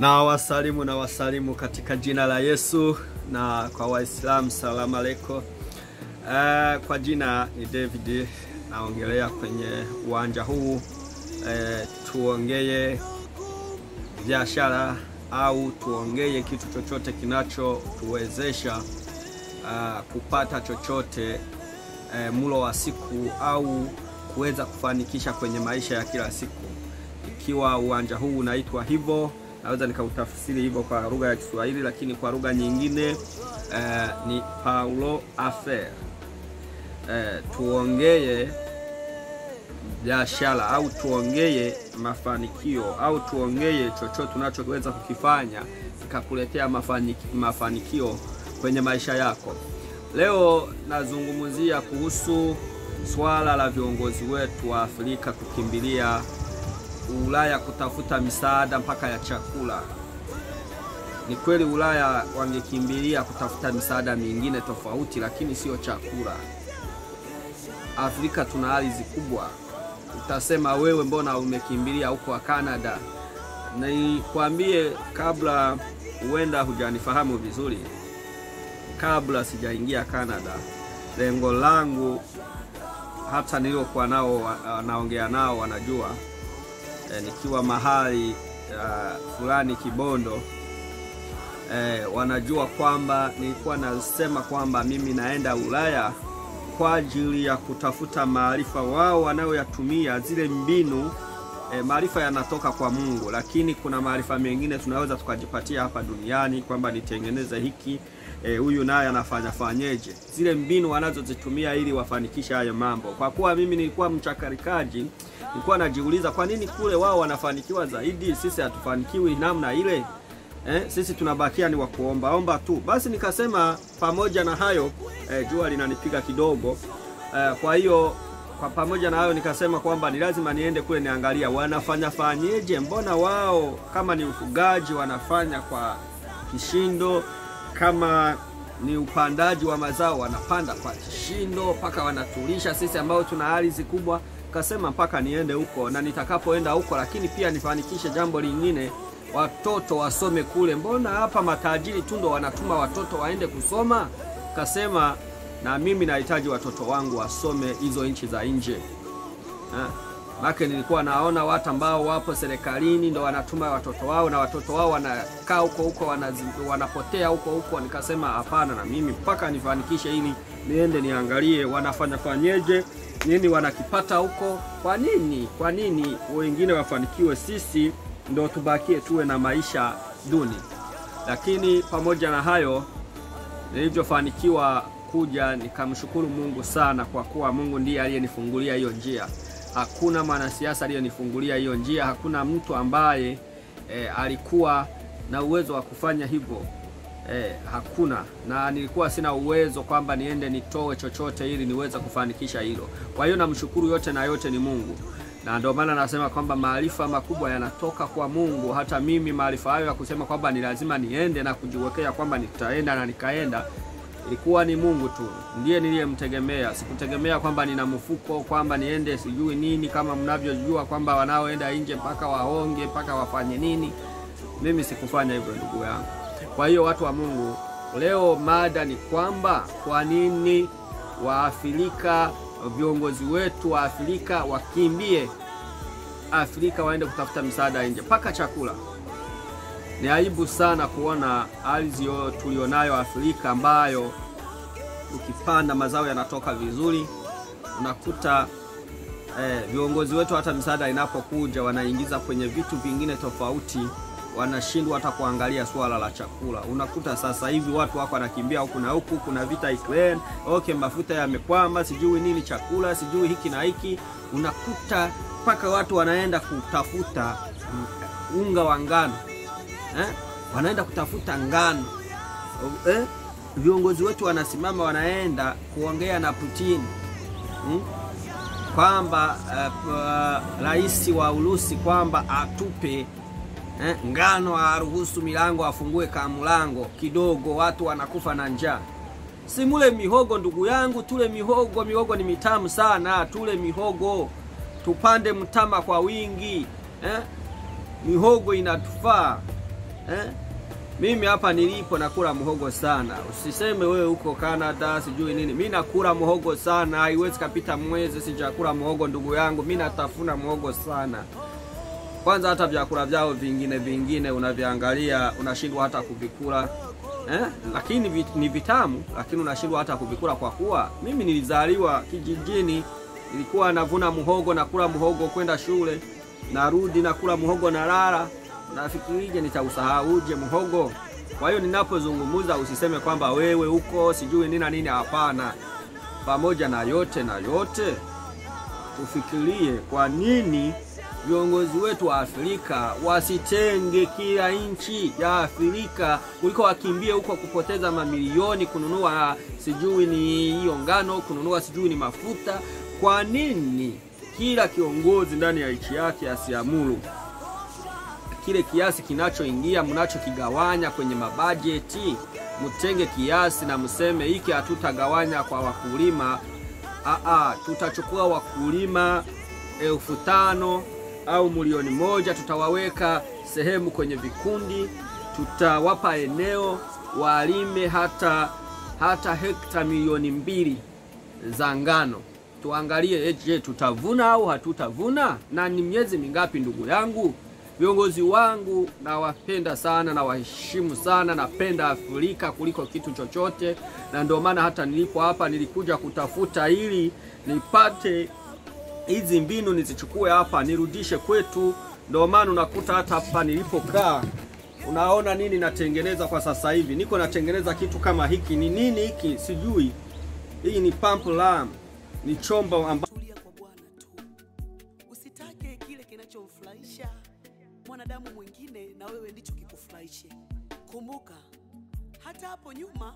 na wasalimu na wasalimu katika jina la Yesu na kwa Waislamu salamu aleikum. Uh, kwa jina ni David naongelea kwenye uwanja huu uh, tuongee biashara au tuongee kitu chochote kinachotuwezesha uh, kupata chochote uh, mlo wa siku au kuweza kufanikisha kwenye maisha ya kila siku. Ikiwa uwanja huu unaitwa hivyo, naweza nikautafsiri hivyo kwa lugha ya Kiswahili, lakini kwa lugha nyingine uh, ni Paulo Affaire. Uh, tuongee biashara au tuongee mafanikio au tuongee chochote tunachoweza kukifanya kikakuletea mafanikio kwenye maisha yako. Leo nazungumzia kuhusu swala la viongozi wetu wa Afrika kukimbilia Ulaya kutafuta misaada mpaka ya chakula. Ni kweli Ulaya wangekimbilia kutafuta misaada mingine tofauti, lakini sio chakula. Afrika tuna ardhi kubwa. Utasema wewe, mbona umekimbilia huko Canada? Nikwambie kabla, huenda hujanifahamu vizuri, kabla sijaingia Canada, lengo langu hata niliokuwa nao naongea nao wanajua e, nikiwa mahali uh, fulani Kibondo e, wanajua kwamba nilikuwa nasema kwamba mimi naenda Ulaya kwa ajili ya kutafuta maarifa. Wao wanayoyatumia zile mbinu e, maarifa yanatoka kwa Mungu, lakini kuna maarifa mengine tunaweza tukajipatia hapa duniani kwamba nitengeneze hiki huyu e, naye anafanya fanyeje, zile mbinu wanazozitumia ili wafanikishe hayo mambo. Kwa kuwa mimi nilikuwa mchakarikaji, nilikuwa najiuliza kwa nini kule wao wanafanikiwa zaidi, sisi hatufanikiwi namna ile eh? Sisi tunabakia ni wakuombaomba tu. Basi nikasema pamoja na hayo eh, jua linanipiga kidogo eh, kwa hiyo kwa pamoja na hayo nikasema kwamba ni lazima niende kule niangalia wanafanya fanyeje, mbona wao kama ni ufugaji wanafanya kwa kishindo kama ni upandaji wa mazao wanapanda kwa kishindo mpaka wanatulisha sisi ambao tuna ardhi kubwa. Kasema mpaka niende huko, na nitakapoenda huko, lakini pia nifanikishe jambo lingine, watoto wasome kule. Mbona hapa matajiri tu ndo wanatuma watoto waende kusoma? Kasema na mimi nahitaji watoto wangu wasome hizo nchi za nje. Make nilikuwa naona watu ambao wapo serikalini ndo wanatuma watoto wao na watoto wao wanakaa huko huko wanapotea huko huko. Nikasema hapana, na mimi mpaka nifanikishe ili niende niangalie wanafanya fanyeje, nini wanakipata huko. Kwa nini, kwa nini wengine wafanikiwe, sisi ndo tubakie tuwe na maisha duni? Lakini pamoja na hayo, nilivyofanikiwa kuja nikamshukuru Mungu sana, kwa kuwa Mungu ndiye aliyenifungulia hiyo njia. Hakuna mwanasiasa aliyonifungulia hiyo njia. Hakuna mtu ambaye e, alikuwa na uwezo wa kufanya hivyo e, hakuna. Na nilikuwa sina uwezo kwamba niende nitoe chochote ili niweze kufanikisha hilo. Kwa hiyo namshukuru, yote na yote ni Mungu, na ndio maana nasema kwamba maarifa makubwa yanatoka kwa Mungu. Hata mimi maarifa hayo ya kusema kwamba ni lazima niende na kujiwekea kwamba nitaenda na nikaenda ilikuwa ni Mungu tu ndiye niliyemtegemea. Sikutegemea kwamba nina mfuko kwamba niende sijui nini, kama mnavyojua kwamba wanaoenda nje mpaka waonge mpaka wafanye nini. Mimi sikufanya hivyo ndugu yangu. Kwa hiyo watu wa Mungu, leo mada ni kwamba kwa nini Waafrika, viongozi wetu wa Afrika wakimbie Afrika waende kutafuta misaada nje mpaka chakula. Ni aibu sana kuona ardhi tulionayo Afrika ambayo ukipanda mazao yanatoka vizuri, unakuta eh, viongozi wetu hata misaada inapokuja wanaingiza kwenye vitu vingine tofauti, wanashindwa hata kuangalia swala la chakula. Unakuta sasa hivi watu wako wanakimbia huku na huku, kuna vita Ukraine, okay, mafuta yamekwama, sijui nini, chakula sijui hiki na hiki, unakuta mpaka watu wanaenda kutafuta unga wa ngano Eh, wanaenda kutafuta ngano eh, viongozi wetu wanasimama wanaenda kuongea na Putin hmm, kwamba rais uh, uh, wa Urusi kwamba atupe eh, ngano, aruhusu milango afungue kamulango kidogo, watu wanakufa na njaa. Simule mihogo ndugu yangu, tule mihogo. Mihogo ni mitamu sana, tule mihogo, tupande mtama kwa wingi eh? Mihogo inatufaa eh? Mimi hapa nilipo nakula muhogo sana. Usiseme wewe uko Canada sijui nini. Mimi nakula muhogo sana. Haiwezi kapita mwezi sijakula muhogo ndugu yangu. Mimi natafuna muhogo sana. Kwanza hata vyakula vyao vingine vingine unaviangalia unashindwa hata kuvikula. Eh? Lakini vi- ni vitamu lakini unashindwa hata kuvikula kwa kuwa mimi nilizaliwa kijijini. Nilikuwa navuna muhogo nakula muhogo kwenda shule. Narudi nakula muhogo na lala nafikirije nitausahauje muhogo? Kwa hiyo ninapozungumza usiseme kwamba wewe uko sijui nini na nini. Hapana, pamoja na yote na yote, tufikirie kwa nini viongozi wetu wa Afrika wasitenge kila nchi ya Afrika kuliko wakimbie huko kupoteza mamilioni kununua sijui ni hiyo ngano, kununua sijui ni mafuta. Kwa nini kila kiongozi ndani ya nchi yake asiamuru kile kiasi kinachoingia mnachokigawanya kwenye mabajeti, mtenge kiasi na mseme hiki hatutagawanya kwa wakulima. Aa, tutachukua wakulima elfu tano au milioni moja, tutawaweka sehemu kwenye vikundi, tutawapa eneo walime hata hata hekta milioni mbili za ngano. Tuangalie, eh, je, tutavuna au hatutavuna? Na ni miezi mingapi, ndugu yangu? Viongozi wangu nawapenda sana, nawaheshimu sana, napenda Afrika kuliko kitu chochote, na ndio maana hata nilipo hapa nilikuja kutafuta ili nipate hizi mbinu nizichukue hapa nirudishe kwetu. Ndio maana unakuta hata hapa nilipokaa, unaona nini natengeneza kwa sasa hivi, niko natengeneza kitu kama hiki. Ni nini hiki? Sijui. Hii ni pump lam, ni chombo amba Tulia kwa Bwana tu, usitake kile kinachomfurahisha mwanadamu mwingine na wewe ndicho kikufurahishe. Kumbuka hata hapo nyuma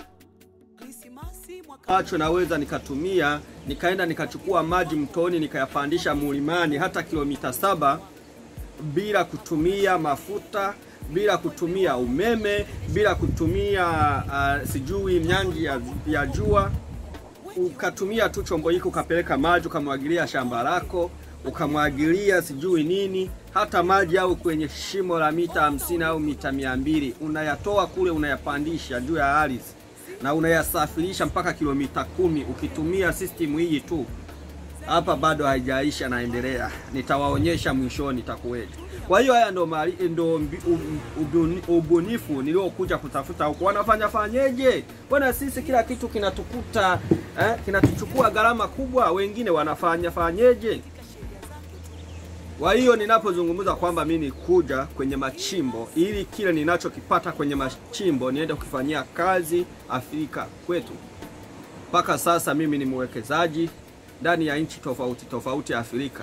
Krismasi mwaka ambacho naweza nikatumia nikaenda nikachukua maji mtoni nikayapandisha mlimani hata kilomita saba bila kutumia mafuta bila kutumia umeme bila kutumia uh, sijui myangi ya, ya jua ukatumia tu chombo hiki ukapeleka maji ukamwagilia shamba lako ukamwagilia sijui nini hata maji au kwenye shimo la mita hamsini au mita mia mbili unayatoa kule unayapandisha juu ya ardhi na unayasafirisha mpaka kilomita kumi ukitumia system hii tu hapa bado haijaisha naendelea nitawaonyesha mwishoni itakuweje kwa hiyo haya ndo, mali, ndo mbi- um- ubuni- ubunifu niliokuja kutafuta huko wanafanya fanyeje bwana sisi kila kitu kinatukuta eh, kinatuchukua gharama kubwa wengine wanafanya fanyeje kwa hiyo ninapozungumza kwamba mi nikuja kwenye machimbo ili kile ninachokipata kwenye machimbo niende kukifanyia kazi Afrika kwetu. Mpaka sasa mimi ni mwekezaji ndani ya nchi tofauti tofauti Afrika,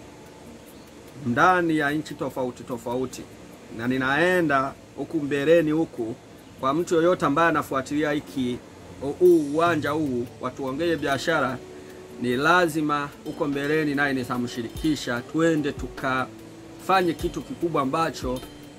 ndani ya nchi tofauti tofauti, na ninaenda huku mbeleni huku kwa mtu yoyote ambaye anafuatilia hiki huu uwanja huu watuongee biashara ni lazima huko mbeleni naye nitamshirikisha, twende tukafanye kitu kikubwa ambacho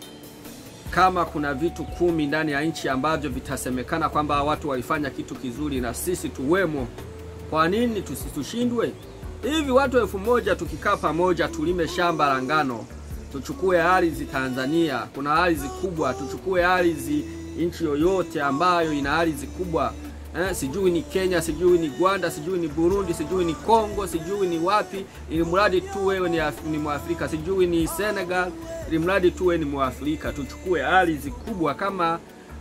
kama kuna vitu kumi ndani ya nchi ambavyo vitasemekana kwamba watu walifanya kitu kizuri na sisi tuwemo, kwa nini tusi- tushindwe? Hivi watu elfu moja tukikaa pamoja, tulime shamba la ngano, tuchukue ardhi Tanzania, kuna ardhi kubwa, tuchukue ardhi nchi yoyote ambayo ina ardhi kubwa eh, sijui ni Kenya, sijui ni Rwanda, sijui ni Burundi, sijui ni Kongo, sijui ni wapi, ili mradi tu wewe ni, Af- ni Mwafrika, sijui ni Senegal, ili mradi tu wewe ni Mwafrika, tuchukue ardhi kubwa kama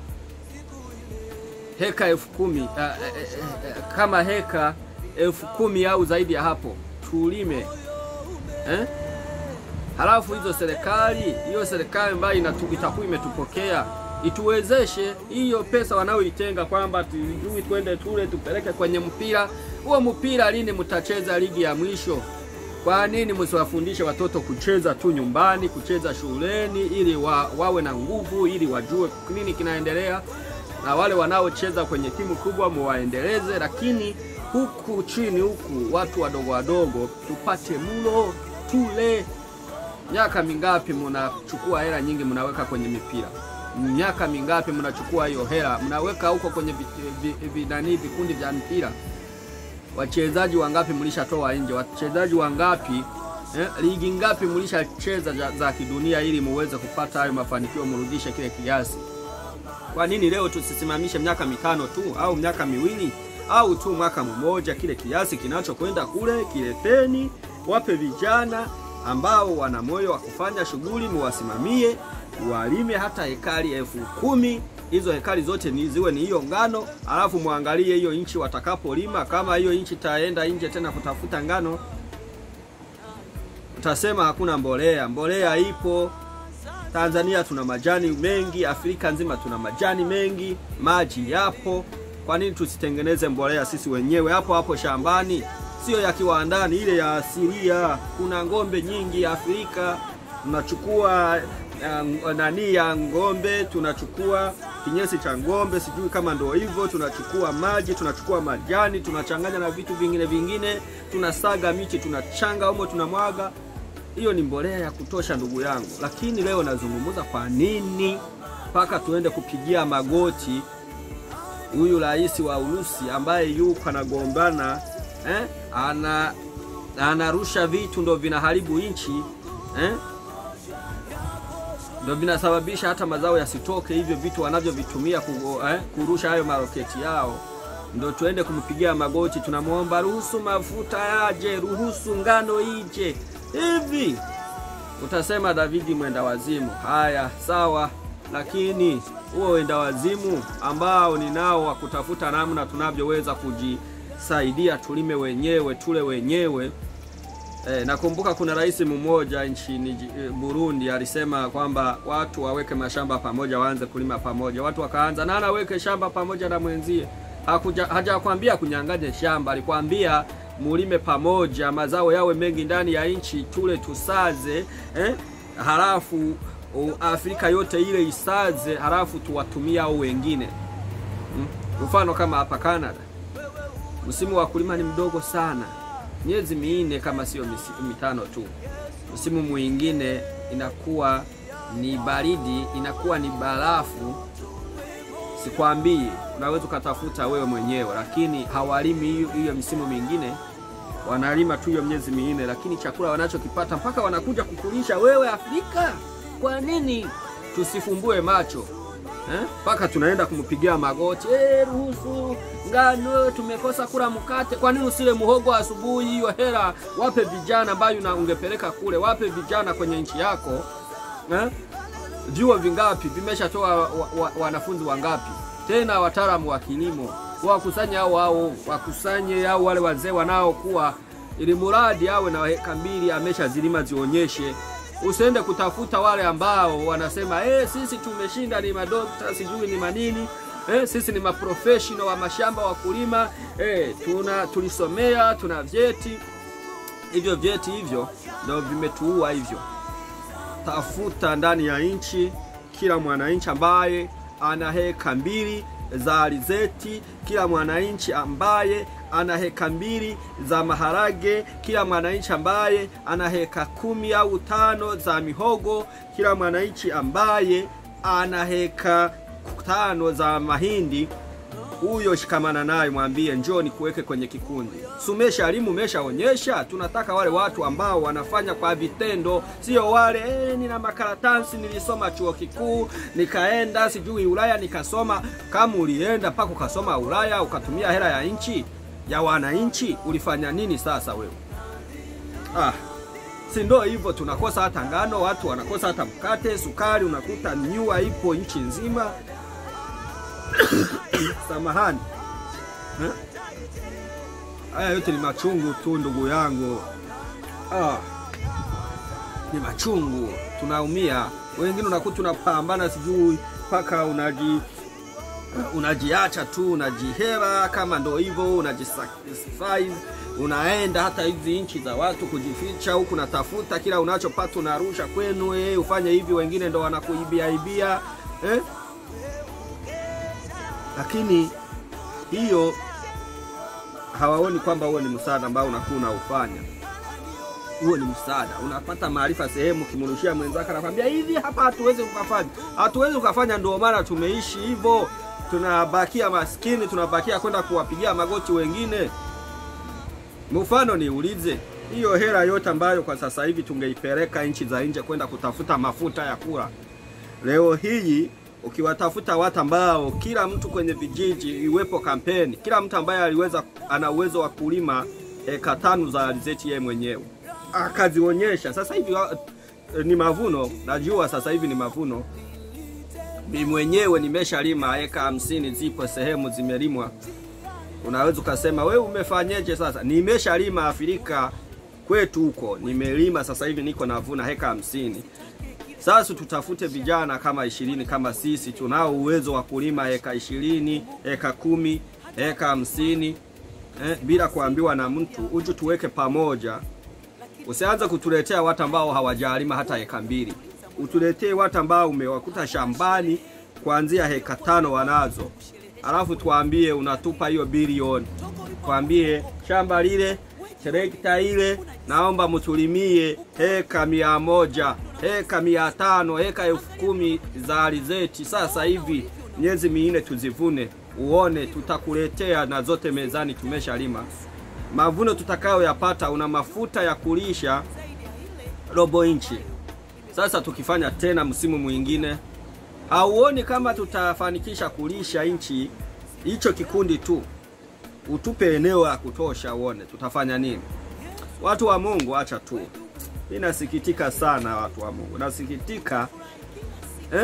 heka elfu kumi uh, eh, eh, eh, kama heka elfu kumi au zaidi ya hapo tulime eh? Halafu hizo serikali hiyo serikali ambayo inatu- itakuwa imetupokea ituwezeshe hiyo pesa wanayoitenga kwamba tujui twende tule tupeleke kwenye mpira huo. Mpira lini mtacheza ligi ya mwisho? Kwa nini msiwafundishe watoto kucheza tu nyumbani, kucheza shuleni, ili wa, wawe na nguvu, ili wajue nini kinaendelea, na wale wanaocheza kwenye timu kubwa muwaendeleze, lakini huku chini huku watu wadogo wadogo tupate mlo tule. Miaka mingapi mnachukua hela nyingi mnaweka kwenye mipira? Miaka mingapi mnachukua hiyo hela mnaweka huko kwenye vi- vi- vi- nani vikundi vya mpira? Wachezaji wangapi mlishatoa nje? Wachezaji wangapi eh, ligi ngapi mlishacheza za, za kidunia ili muweze kupata hayo mafanikio, mrudishe kile kiasi? Kwa nini leo tusisimamishe miaka mitano tu au miaka miwili au tu mwaka mmoja? Kile kiasi kinachokwenda kule kileteni, wape vijana ambao wana moyo wa kufanya shughuli, muwasimamie, walime hata hekari elfu kumi hizo hekari zote ni ziwe ni hiyo ngano, alafu muangalie hiyo nchi watakapolima. Kama hiyo nchi taenda nje tena kutafuta ngano, utasema hakuna mbolea. Mbolea ipo Tanzania, tuna majani mengi, Afrika nzima tuna majani mengi, maji yapo. Kwa nini tusitengeneze mbolea sisi wenyewe hapo hapo shambani? Sio ya kiwandani, ile ya asilia. Kuna ng'ombe nyingi Afrika, tunachukua uh, nani ya ng'ombe, tunachukua kinyesi cha ng'ombe, sijui kama ndio hivyo. Tunachukua maji, tunachukua majani, tunachanganya na vitu vingine vingine, tunasaga michi, tunachanga humo, tunamwaga. Hiyo ni mbolea ya kutosha, ndugu yangu. Lakini leo nazungumza, kwa nini mpaka tuende kupigia magoti huyu rais wa Urusi ambaye yuko anagombana eh? ana anarusha vitu ndo vinaharibu nchi eh? ndo vinasababisha hata mazao yasitoke, hivyo vitu wanavyovitumia ku, eh? kurusha hayo maroketi yao, ndo tuende kumpigia magoti, tunamwomba ruhusu mafuta yaje, ruhusu ngano ije. Hivi utasema Davidi mwenda wazimu. Haya, sawa, lakini huo wenda wazimu ambao ninao wa kutafuta namna tunavyoweza kujisaidia, tulime wenyewe, tule wenyewe. E, nakumbuka kuna rais mmoja nchini Burundi alisema kwamba watu waweke mashamba pamoja, waanze kulima pamoja. Watu wakaanza na anaweke shamba pamoja na mwenzie. Hakuja hajakwambia kunyang'anya shamba, alikwambia mulime pamoja, mazao yawe mengi ndani ya nchi, tule tusaze, eh? halafu Afrika yote ile isaze, halafu tuwatumia au wengine hmm? Mfano kama hapa Canada, msimu wa kulima ni mdogo sana, miezi minne kama sio mitano tu. Msimu mwingine inakuwa ni baridi, inakuwa ni barafu. Sikwambii, unaweza ukatafuta wewe mwenyewe, lakini hawalimi hiyo hiyo misimu mingine wanalima tu hiyo miezi minne, lakini chakula wanachokipata mpaka wanakuja kukulisha wewe Afrika. Kwa nini tusifumbue macho mpaka eh? Tunaenda kumpigia magoti eh, ruhusu ngano, tumekosa kula mkate. Kwa nini usile muhogo asubuhi? Hiyo hela wape vijana ambayo na ungepeleka kule, wape vijana kwenye nchi yako eh? Vyuo vingapi vimeshatoa wanafunzi wa, wa wangapi tena wataalamu wa kilimo wakusanye hao hao wakusanye hao wale wazee wanaokuwa, ili muradi awe na heka mbili ameshazilima zionyeshe. Usiende kutafuta wale ambao wanasema eh, sisi tumeshinda, ni madokta sijui ni manini eh, sisi ni maprofessional wa mashamba wa kulima eh, tuna tulisomea, tuna vyeti. Hivyo vyeti hivyo ndio vimetuua hivyo. Tafuta ndani ya nchi kila mwananchi ambaye ana heka mbili za alizeti, kila mwananchi ambaye ana heka mbili za maharage, kila mwananchi ambaye ana heka kumi au tano za mihogo, kila mwananchi ambaye ana heka tano za mahindi. Huyo shikamana naye, mwambie njoo nikuweke kwenye kikundi. Sumesha elimu, umeshaonyesha. Tunataka wale watu ambao wanafanya kwa vitendo, sio wale eh, nina makaratasi, nilisoma chuo kikuu nikaenda sijui Ulaya nikasoma. Kama ulienda mpaka ukasoma Ulaya ukatumia hela ya nchi ya wananchi, ulifanya nini sasa wewe? Ah, si ndo hivyo, tunakosa hata ngano, watu wanakosa hata mkate, sukari, unakuta nyua ipo nchi nzima. Samahani, haya yote ni machungu tu ndugu yangu. Ah, ni machungu, tunaumia. Wengine unakuta tunapambana, sijui mpaka unaji unajiacha tu, unajihela kama ndo hivyo, unajisacrifice, unaenda hata hizi nchi za watu kujificha huku, natafuta kila unachopata unarusha kwenu, eh, ufanye hivi, wengine ndo wanakuibia ibia eh? Lakini hiyo hawaoni kwamba huo ni msaada ambao unakuwa unaufanya. Huo ni msaada, unapata maarifa sehemu, kimrushia mwenzako, anakwambia hivi, hapa hatuwezi kukafanya, hatuwezi kukafanya. Ndio maana tumeishi hivyo, tunabakia maskini, tunabakia kwenda kuwapigia magoti wengine. Mfano niulize, hiyo hela yote ambayo kwa sasa hivi tungeipeleka nchi za nje kwenda kutafuta mafuta ya kula, leo hii ukiwatafuta watu ambao kila mtu kwenye vijiji iwepo kampeni, kila mtu ambaye aliweza ana uwezo wa kulima eka tano za alizeti yeye mwenyewe akazionyesha. Sasa hivi wa- ni mavuno, najua sasa hivi ni mavuno. Mimi mwenyewe nimeshalima eka hamsini, zipo sehemu zimelimwa. Unaweza ukasema wewe umefanyeje? Sasa nimeshalima Afrika kwetu huko, nimelima sasa hivi niko navuna heka hamsini. Sasa tutafute vijana kama ishirini kama sisi tunao uwezo wa kulima eka ishirini, eka kumi, eka hamsini eh, bila kuambiwa na mtu, uju tuweke pamoja. Usianze kutuletea watu ambao hawajalima hata eka mbili, utuletee watu ambao umewakuta shambani kuanzia heka tano wanazo, alafu tuambie unatupa hiyo bilioni, tuambie shamba lile trekta ile naomba mtulimie heka mia moja heka mia tano heka elfu kumi za alizeti sasa hivi miezi minne tuzivune, uone tutakuletea na zote mezani, tumeshalima. Mavuno tutakayoyapata, una mafuta ya kulisha robo inchi. Sasa tukifanya tena msimu mwingine, hauoni kama tutafanikisha kulisha nchi hicho kikundi tu? Utupe eneo la kutosha, uone tutafanya nini. Watu wa Mungu, acha tu. Mimi nasikitika sana, watu wa Mungu, nasikitika eh?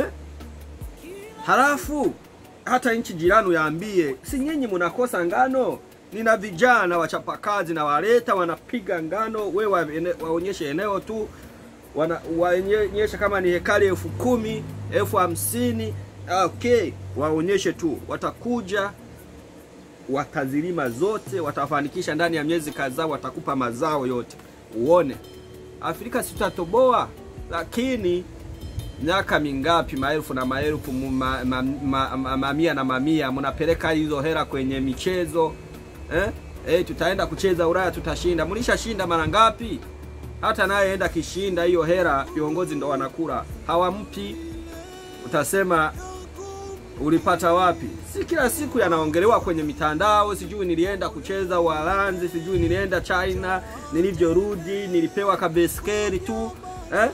Halafu hata nchi jirani yaambie, si nyinyi mnakosa ngano? Nina vijana wachapakazi na waleta wanapiga ngano, we wa, ene, waonyeshe eneo tu wana, waonyeshe kama ni hekari elfu kumi elfu hamsini okay, waonyeshe tu, watakuja watazilima zote, watafanikisha ndani ya miezi kadhaa, watakupa mazao yote, uone Afrika sitatoboa. Lakini miaka mingapi, maelfu na maelfu, ma, ma, ma, ma, mamia na mamia, mnapeleka hizo hela kwenye michezo eh? Eh, tutaenda kucheza Ulaya, tutashinda. Mlishashinda mara ngapi? Hata naye enda kishinda hiyo hela, viongozi ndo wanakula, hawampi. Utasema ulipata wapi? Si kila siku yanaongelewa kwenye mitandao, sijui nilienda kucheza Uholanzi, sijui nilienda China, nilivyorudi nilipewa kabeskeri tu eh?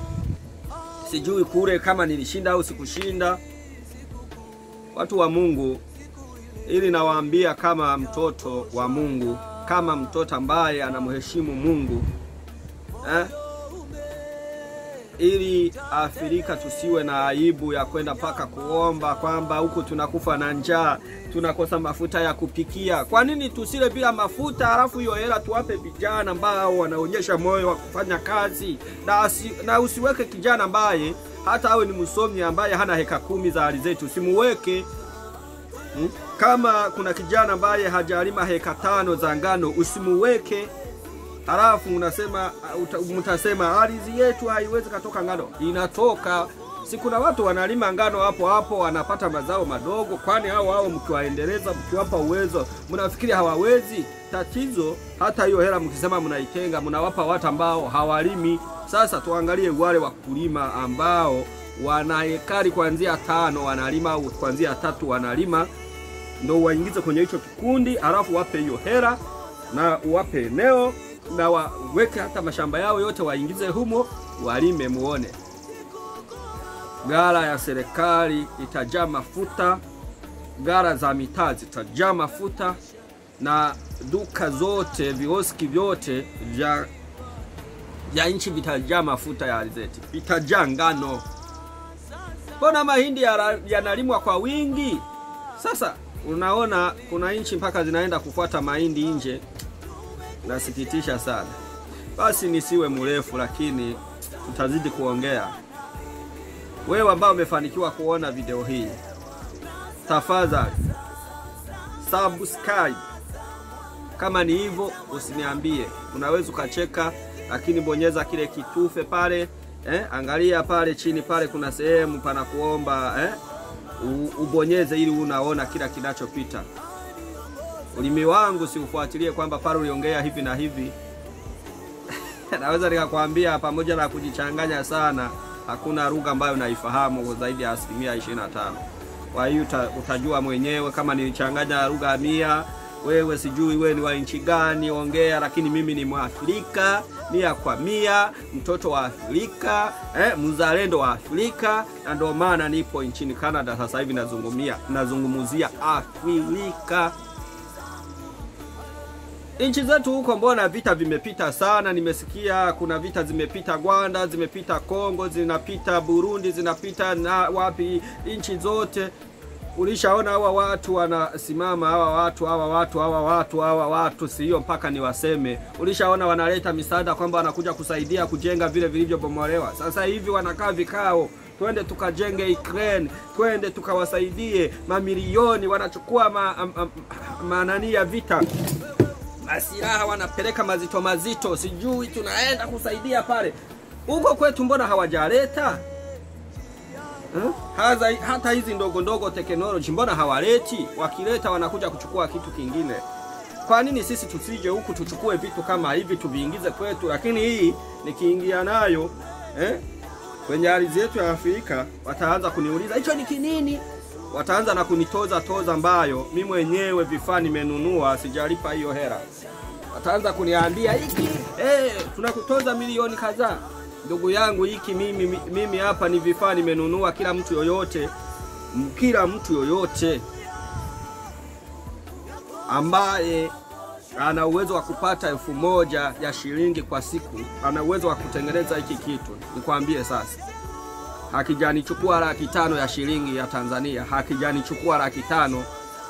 sijui kule kama nilishinda au sikushinda. Watu wa Mungu, ili nawaambia kama mtoto wa Mungu, kama mtoto ambaye anamheshimu Mungu eh? ili Afrika tusiwe na aibu ya kwenda mpaka kuomba kwamba huku tunakufa na njaa, tunakosa mafuta ya kupikia. Kwa nini tusile bila mafuta, halafu hiyo hela tuwape vijana ambao wanaonyesha moyo wa kufanya kazi, na, asi, na usiweke kijana ambaye hata awe ni msomi ambaye hana heka kumi za alizeti, usimuweke hmm? Kama kuna kijana ambaye hajalima heka tano za ngano, usimuweke halafu unasema mtasema ardhi yetu haiwezi katoka ngano. Inatoka. Si kuna watu wanalima ngano hapo hapo wanapata mazao madogo? Kwani hao hao mkiwaendeleza, mkiwapa uwezo, mnafikiri hawawezi? Tatizo hata hiyo hela mkisema mnaitenga, mnawapa watu ambao hawalimi. Sasa tuangalie wale wakulima ambao wana hekari kuanzia tano wanalima au kuanzia tatu wanalima, ndo waingize kwenye hicho kikundi, halafu wape hiyo hela na uwape eneo na waweke hata mashamba yao yote waingize humo, walime, muone gara ya serikali itajaa mafuta, gara za mitaa zitajaa mafuta, na duka zote, vioski vyote vya vya nchi vitajaa mafuta ya alizeti, vitajaa ngano. Mbona mahindi yanalimwa ya kwa wingi? Sasa unaona kuna nchi mpaka zinaenda kufuata mahindi nje. Nasikitisha sana. Basi nisiwe mrefu, lakini tutazidi kuongea. Wewe ambao umefanikiwa kuona video hii, tafadhali subscribe. Kama ni hivyo, usiniambie, unaweza ukacheka, lakini bonyeza kile kitufe pale eh, angalia pale chini pale, kuna sehemu pana kuomba eh, ubonyeze ili unaona kila kinachopita. Ulimi wangu siufuatilie kwamba pale uliongea hivi na hivi. Naweza nikakwambia pamoja na kujichanganya sana, hakuna lugha ambayo naifahamu zaidi ya asilimia 25. Kwa hiyo uta, utajua mwenyewe kama nilichanganya lugha mia wewe sijui wewe ni wa nchi gani, ongea, lakini mimi ni Mwafrika mia kwa mia, mtoto wa Afrika eh, mzalendo wa Afrika, na ndio maana nipo nchini Canada sasa hivi nazungumia nazungumzia Afrika. Nchi zetu huko, mbona vita vimepita sana? Nimesikia kuna vita zimepita Rwanda, zimepita Kongo, zinapita Burundi, zinapita na wapi, nchi zote Ulishaona hawa watu wanasimama, hawa watu hawa watu hawa watu hawa watu, sio mpaka niwaseme. Ulishaona wanaleta misaada kwamba wanakuja kusaidia kujenga vile vilivyobomolewa. Sasa hivi wanakaa vikao, twende tukajenge Ukraine, twende tukawasaidie mamilioni, wanachukua ma, ma, ma, manani ya vita masilaha wanapeleka mazito mazito, sijui tunaenda kusaidia pale. Huko kwetu mbona hawajaleta? Hmm? Haza, hata hizi ndogo ndogo teknoloji mbona hawaleti? Wakileta wanakuja kuchukua kitu kingine. Kwa nini sisi tusije huku tuchukue vitu kama hivi tuviingize kwetu? Lakini hii nikiingia nayo eh, kwenye ardhi yetu ya Afrika wataanza kuniuliza hicho ni kinini? Wataanza na kunitoza toza ambayo mimi mwenyewe vifaa nimenunua sijalipa hiyo hela. Wataanza kuniambia hiki eh, tunakutoza milioni kadhaa ndugu yangu, hiki mimi mimi hapa ni vifaa nimenunua. Kila mtu yoyote, kila mtu yoyote ambaye ana uwezo wa kupata elfu moja ya shilingi kwa siku, ana uwezo wa kutengeneza hiki kitu. Nikwambie sasa, hakijanichukua laki tano ya shilingi ya Tanzania, hakijanichukua laki tano,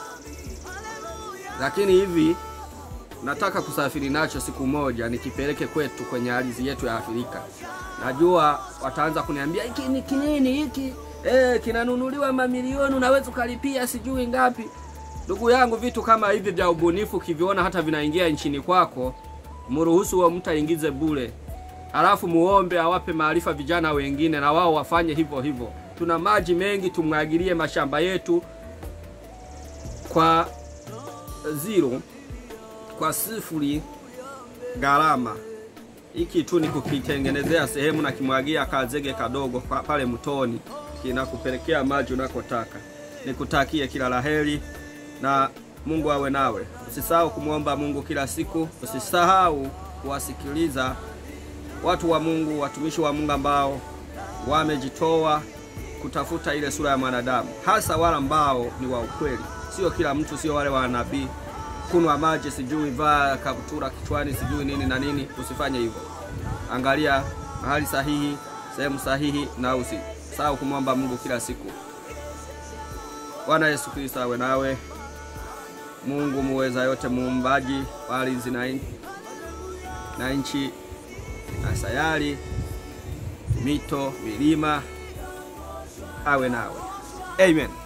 lakini hivi nataka kusafiri nacho siku moja nikipeleke kwetu kwenye ardhi yetu ya Afrika. Najua wataanza kuniambia hiki ni kinini hiki, eh, kinanunuliwa mamilioni, unaweza ukalipia sijui ngapi. Ndugu yangu, vitu kama hivi vya ubunifu kiviona hata vinaingia nchini kwako, mruhusu huo mtu aingize bure, alafu muombe awape maarifa vijana wengine, na wao wafanye hivyo hivyo. Tuna maji mengi, tumwagilie mashamba yetu kwa zero kwa sifuri gharama. Hiki tu ni kukitengenezea sehemu na kimwagia kazege kadogo pale mtoni, kinakupelekea maji unakotaka. Nikutakie kila laheri na Mungu awe nawe. Usisahau kumwomba Mungu kila siku, usisahau kuwasikiliza watu wa Mungu, watumishi wa Mungu ambao wamejitoa kutafuta ile sura ya mwanadamu, hasa wale ambao ni wa ukweli. Sio kila mtu, sio wale wa nabii kunywa maji sijui vaa kaptura kichwani sijui nini na nini. Usifanye hivyo, angalia mahali sahihi, sehemu sahihi, na usisahau kumwomba Mungu kila siku. Bwana Yesu Kristo awe nawe. Mungu muweza yote, muumbaji wa ardhi na nchi na sayari, mito, milima, awe nawe. Amen.